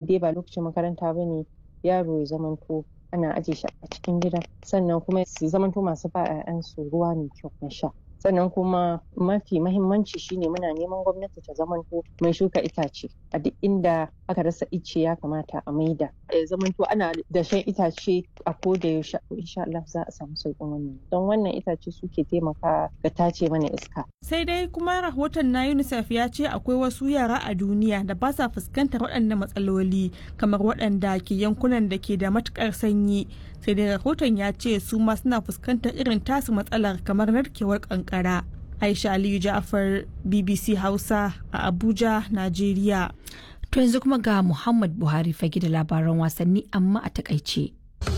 dai ba lokacin makaranta ba ne yaro ya zamanto ana aje shi a cikin gida sannan kuma su zamanto masu ba 'ya'yansu ruwa mai kyau na sha sannan kuma mafi mahimmanci shine muna neman gwamnati ta zamanto mai shuka itace a duk inda aka rasa ice ya kamata a maida ya zamanto ana da shan itace a koda yaushe insha Allah za a samu sauƙin wannan don wannan itace suke taimaka ga tace mana iska sai dai kuma rahoton na UNICEF ya ce akwai wasu yara a duniya da ba sa fuskantar waɗannan matsaloli kamar waɗanda ke yankunan da ke da matukar sanyi sai dai rahoton ya ce su ma suna fuskantar irin tasu matsalar kamar narkewar kankara aisha aliyu ja'afar bbc hausa a abuja najeriya to yanzu kuma ga muhammad buhari fage da labaran wasanni amma a takaice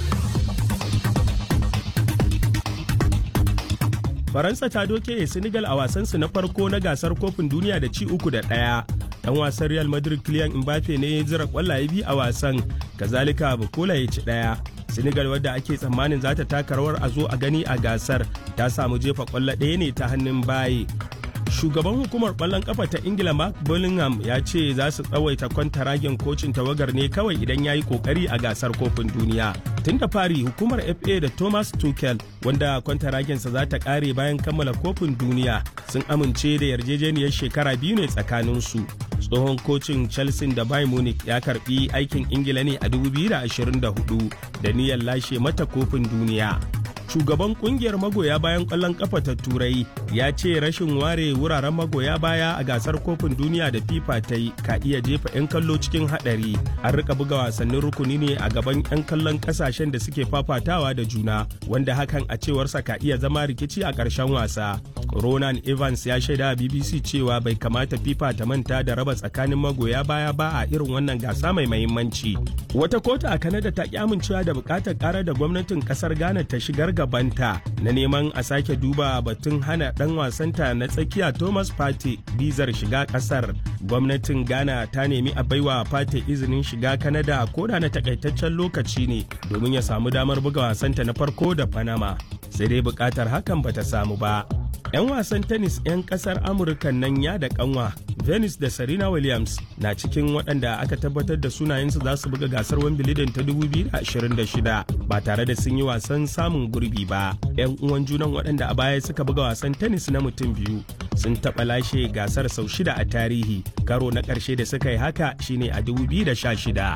faransa ta doke senegal a wasansu na farko na gasar kofin duniya da ci uku da ɗaya dan wasan real madrid kylian mbappe ne ya zira kwallaye biyu a wasan kazalika bukola ya ci ɗaya senegal wadda ake tsammanin za ta taka rawar a zo a gani a gasar ta samu jefa kwallo ɗaya ne ta hannun baye shugaban hukumar ƙwallon kafa ta ingila mark bullingham ya ce za su tsawaita kwantaragen kocin tawagar ne kawai idan ya yi kokari a gasar kofin duniya tun da fari hukumar fa da thomas tuchel wanda kwantaragensa za ta kare bayan kammala kofin duniya sun amince da yarjejeniyar shekara biyu ne tsakaninsu tsohon kocin chelsea da bayern munich ya karbi aikin ingila ne a 2024 da niyyar lashe mata kofin duniya shugaban kungiyar magoya bayan kwallon kafa ta turai ya ce rashin ware wuraren magoya baya a gasar kofin duniya da fifa ta yi ka iya jefa 'yan kallo cikin hadari an rika buga wasannin rukuni ne a gaban 'yan kallon kasashen da suke fafatawa da juna wanda hakan a cewarsa ka iya zama rikici a ƙarshen wasa ronan evans ya shaida bbc cewa bai kamata fifa ta manta da raba tsakanin magoya baya ba a irin wannan gasa mai mahimmanci wata kotu a kanada ta ki amincewa da bukatar karar da gwamnatin kasar ghana ta shigar gabanta na neman a sake duba batun hana dan wasanta na tsakiya thomas pate bizar shiga kasar gwamnatin ghana ta nemi a baiwa pate izinin shiga kanada koda na takaitaccen lokaci ne domin ya samu damar buga wasanta na farko da panama sai dai bukatar hakan bata samu ba 'yan wasan tennis 'yan kasar amurka nan ya da kanwa venus da serena williams na cikin waɗanda aka tabbatar da sunayensu za su buga gasar wimbledon ta 2026 ba tare da sun yi wasan samun gurbi ba 'yan uwan junan waɗanda a baya suka buga wasan tennis na mutum biyu sun taɓa lashe gasar sau shida a tarihi karo na ƙarshe da suka yi haka shine a 2016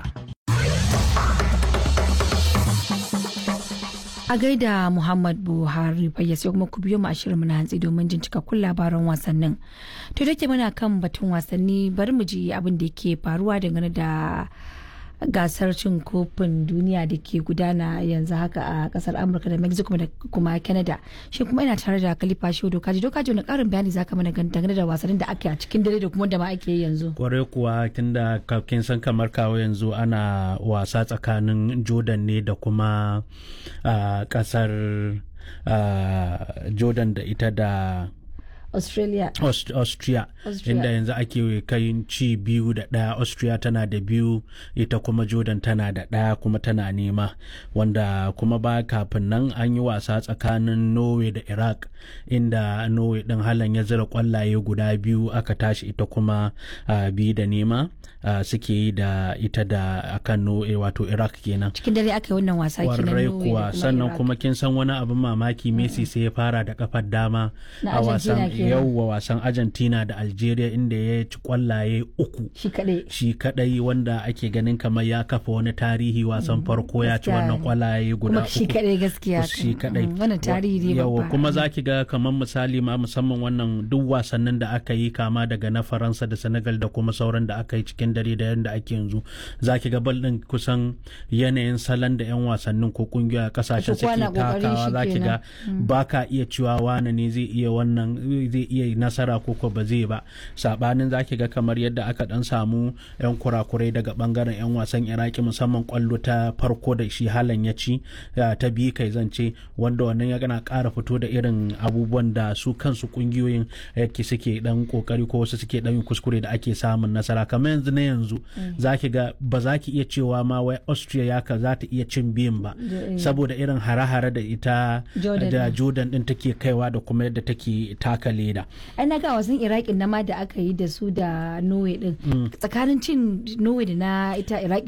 a gaida muhammad buhari bayya sai kuma ku biyo mu ashirin na hantsi domin jin cikakkun labaran wasannin to da ke muna kan batun wasanni bari mu ji abin da ke faruwa dangane da gasar cin kofin duniya da ke gudana yanzu haka a kasar amurka da mexico da kuma canada shi kuma ina tare da kalifa shi dokaji dokaji wani karin bayani zaka mana dangane da wasannin da ake a cikin dare da kuma da ma ake yanzu kwarai kuwa tunda kin san kamar kawo yanzu ana wasa tsakanin jordan ne da kuma kasar jordan da ita da Australia. Aust Austria. Austria. Inda yanzu ake kai ci biyu da ɗaya Austria tana da biyu ita kuma Jordan tana da ɗaya kuma tana nema wanda kuma ba kafin nan an yi wasa tsakanin Norway da Iraq inda Norway ɗin halan ya zira kwallaye guda biyu aka tashi ita kuma uh, biyu da nema uh, suke yi da ita da akan Norway wato Iraq kenan. Cikin dare aka yi wannan wasa kenan Norway kuwa sannan kuma kin san wani abin mamaki Messi sai ya fara da kafar dama a wasan yauwa wasan argentina da algeria inda ya ci kwallaye uku shi kadai wanda ake ganin kamar ya kafa wani tarihi wasan farko ya ci wannan kwallaye guda uku shi kadai gaskiya shi kadai wannan tarihi yawa kuma zaki ga kamar misali ma musamman wannan duk wasannin da aka yi kama daga na faransa da senegal da kuma sauran da aka yi cikin dare da yadda ake yanzu zaki ga bal din kusan yanayin salon da yan wasannin ko kungiya kasashen suke takawa zaki ga baka iya cewa wane ne zai iya wannan zai iya nasara ko ko ba zai ba sabanin zaki ga kamar yadda aka dan samu yan kurakurai daga bangaren yan wasan iraki musamman kwallo ta farko da shi halan ya ci ta biyu kai zance wanda wannan ya gana kara fito da irin abubuwan da su kansu kungiyoyin yake suke dan kokari ko wasu suke dan kuskure da ake samun nasara kamar yanzu na yanzu zaki ga ba za ki iya cewa ma wai austria ya ka za ta iya cin biyun ba saboda irin hare-hare da ita da jordan din take kaiwa da kuma yadda take taka leda ai na ga wasan iraki na ma da aka yi da su da norway din tsakanin cin norway da na ita iraki